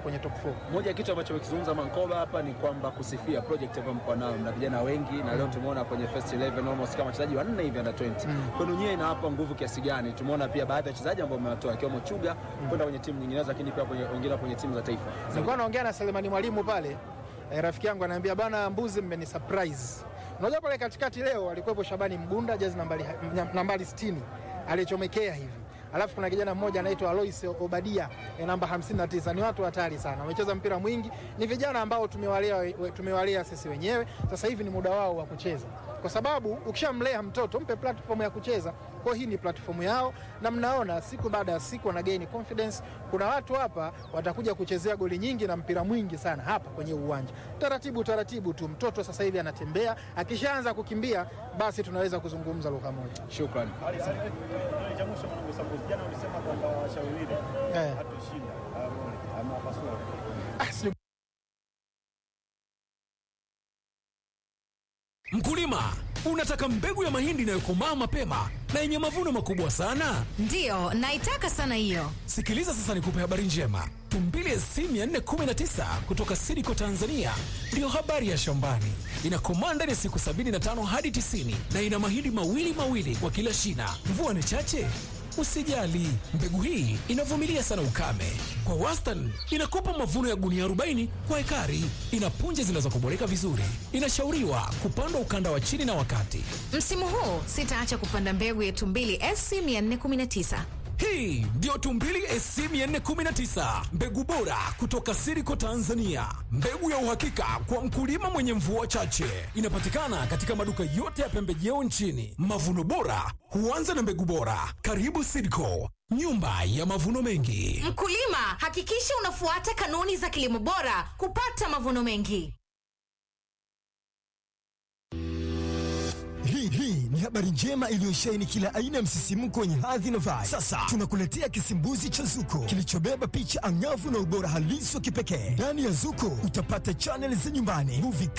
kwenye top 4. Moja ya kitu ambacho amekizungumza Mankoba hapa ni kwamba kusifia project ambayo mko nayo na vijana wengi, na leo tumeona kwenye first 11 almost kama wachezaji wanne hivi under 20. Kwenu nyewe inawapa nguvu kiasi gani? Tumeona pia baadhi ya wachezaji ambao mmewatoa ikiwemo Chuga kwenda kwenye timu nyinginezo, lakini pia kwenye wengine kwenye timu za taifa. Nilikuwa naongea na Selemani Mwalimu pale eh, rafiki yangu ananiambia bana, mbuzi mmeni surprise. Unajua pale katikati leo alikuwepo Shabani Mgunda jezi nambari, nambari 60 alichomekea hivi alafu kuna kijana mmoja anaitwa Alois Obadia eh, namba 59. Ni watu hatari sana, wamecheza mpira mwingi, ni vijana ambao tumewalea, we- tumewalea sisi wenyewe. Sasa hivi ni muda wao wa kucheza, kwa sababu ukishamlea mtoto mpe platform ya kucheza. Kwa hiyo hii ni platform yao, na mnaona siku baada ya siku wana gain confidence. Kuna watu hapa watakuja kuchezea goli nyingi na mpira mwingi sana hapa kwenye uwanja, taratibu taratibu tu. Mtoto sasa hivi anatembea, akishaanza kukimbia, basi tunaweza kuzungumza lugha moja. Shukrani. cha mwisho mwanangu Samuel, jana ulisema kwamba washawiwile Eh. hatushinda ama pasua Ah, si- Mkulima, unataka mbegu ya mahindi inayokomaa mapema na yenye mavuno makubwa sana? Ndiyo, naitaka sana hiyo. Sikiliza sasa nikupe habari njema. Tumbili SC 419 kutoka Sidiko Tanzania ndiyo habari ya shambani. Inakomaa ndani ya siku 75 hadi 90 na ina mahindi mawili mawili kwa kila shina. Mvua ni chache? Usijali, mbegu hii inavumilia sana ukame. Kwa wastani inakupa mavuno ya gunia 40 kwa ekari. Ina punje zinazokoboleka vizuri. Inashauriwa kupandwa ukanda wa chini na wakati. Msimu huu sitaacha kupanda mbegu yetu mbili SC 419. Hii ndiyo Tumbili SC 419, mbegu bora kutoka Siriko Tanzania, mbegu ya uhakika kwa mkulima mwenye mvua chache. Inapatikana katika maduka yote ya pembejeo nchini. Mavuno bora huanza na mbegu bora. Karibu Siriko, nyumba ya mavuno mengi. Mkulima, hakikisha unafuata kanuni za kilimo bora kupata mavuno mengi. Hii hii ni habari njema iliyosheheni kila aina ya msisimko wenye hadhi na vibe. Sasa tunakuletea kisimbuzi cha Zuko kilichobeba picha angavu na ubora halisi wa kipekee. Ndani ya Zuko utapata chaneli za nyumbani, movie